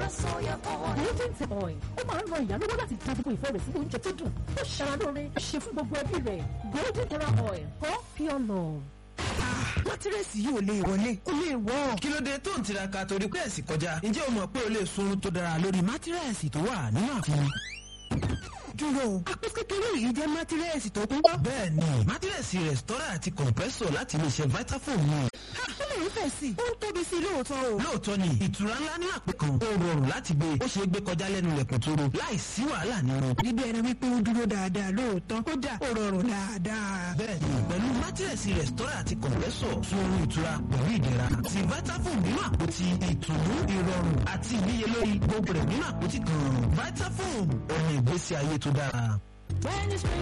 golden tip oil ó máa ń ran ìyá lọ́wọ́ láti dá gbogbo ìfẹ́ rẹ̀ sí oúnjẹ tó dùn ó ṣara lóore ó ṣe fún gbogbo ẹbí rẹ̀ golden terra oil for pure love. mátírẹ́sì yìí ò lè wọlé ó lè wọ́. kí ló dé tó ń tiraka torí pé ẹ̀sìn kọjá ǹjẹ́ o mọ̀ pé o lè sunrun tó dára lórí mátírẹ́sì tó wà nínú àfihàn. dúró àpò kékeré yìí jẹ́ mátírẹ́sì tó kún. bẹ́ẹ̀ ni mátírẹ́sì rẹ̀stọ́rà àti kọ̀ǹpẹ́sọ̀ láti iléeṣẹ́ vitafoam ni. ó lè ń fẹ̀ sí i ó ń tóbi sí i lóòótọ́ o. lóòótọ́ ni ìtura ńlá ní àpò kan ó rọrùn láti gbé ó ṣeé gbé kọjá lẹ́nu ilẹ̀kùn tó ro láì sí wàhálà nínú. níbi ẹni wípé ó dúró dáadáa lóòótọ́ kódà ó rọrùn dáadáa. bẹ́ẹ̀ni pẹ̀lú mátírẹ̀sì rẹ̀stọ́rà àti kọ̀ǹpẹ́sọ̀ fún oorun ìtura pẹ̀lú ìdẹ̀ra ti vitafoam nínú àpótí ìtùnú ìrọ̀rùn àti ìníyelórí gbogbo rẹ̀ nínú àpótí kan vitafoam ọ̀nà ìgbésí ayé tó dára.